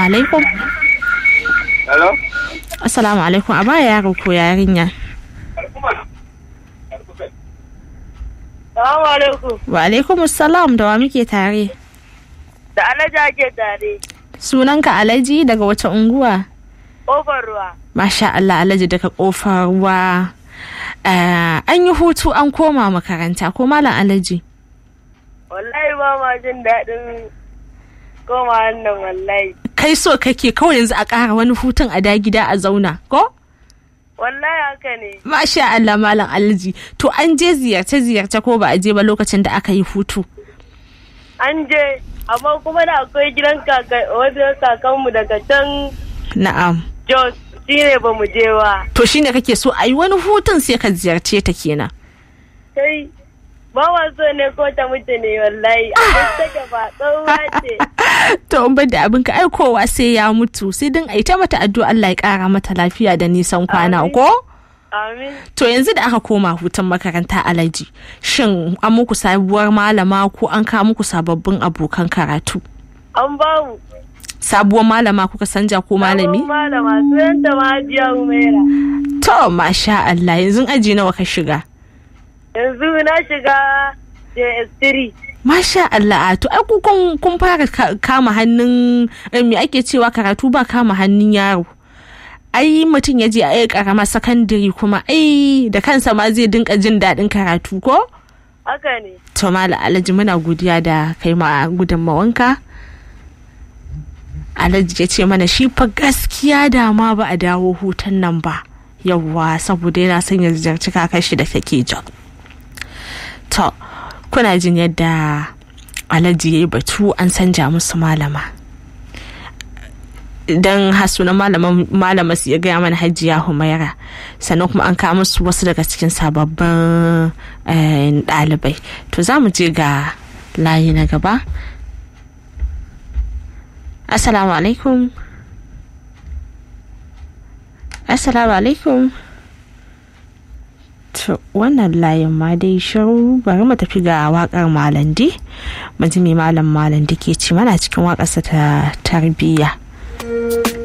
alaikum. Hello? Assalamu alaikum. A baya yaro ko yarinya. Salamu alaikum. Wa alaikum assalam da wa muke tare. Da Alhaji ake tare. Sunanka Alhaji daga wace unguwa? Ƙofar ruwa. Masha Allah Alhaji daga kofar ruwa. Eh, an yi hutu an koma makaranta ko malam Alhaji. Wallahi ba ma jin daɗin koma wannan wallahi. Kai so kake kawai yanzu a ƙara wani hutun a da gida a zauna ko? Wallahi haka ne. Masha Allah malam Alhaji. To an je ziyarce ziyarce ko ba a je ba lokacin da aka yi hutu. An je, amma kuma da akwai gidan kaka wajen kakanmu daga can Na'am. Jos shi ne ba mu je ba. To shine kake so a yi wani hutun sai ka ziyarce ta kenan. Sai ba ma so ne ko ta mutu ne wallahi. Abin take ba tsohuwa ce. To in bar da abin ka aikowa sai ya mutu sai din a yi ta mata addu'a Allah ya kara mata lafiya da nisan kwana Amin. ko? Amin. To yanzu da aka koma hutun makaranta alaji shin an muku sabuwar malama ko an kawo muku sababbin abokan karatu? An ba mu. Sabuwar malama kuka sanja ko malami? Sabon Malama sunanta Mahajiya Umaira. To masha Allah yanzu aji nawa ka shiga? Yanzu na shiga JS3. Masha Allah to ai ku kun kun fara ka- kama hannun eh, me ake cewa karatu ba kama hannun yaro. Ai mutum ya je a yi karama sakandare kuma ai da kansa ma zai dinka jin daɗin karatu ko? Haka ne. To Malam Alhaji muna godiya da kai ma gudunmawanka. Alhaji ya ce mana shi fa gaskiya da ma ba a dawo hutun nan ba. Yawwa saboda yana son ya ziyarci kakar shi da take jan. To, kuna jin yadda Alhaji ya yi batu an sanja musu malama. Idan hasu na malama su ya gaya mana hajiya Humaira sannan kuma an kawo musu wasu daga cikin sababbin eh, ɗalibai. To za mu je ga layi na gaba. Assalamu alaikum. Assalamu alaikum. To wannan layin ma dai shiru bari mu tafi ga wakar malandi. Mu ji me malam malandi ke ci mana cikin waƙarsa ta tarbiyya.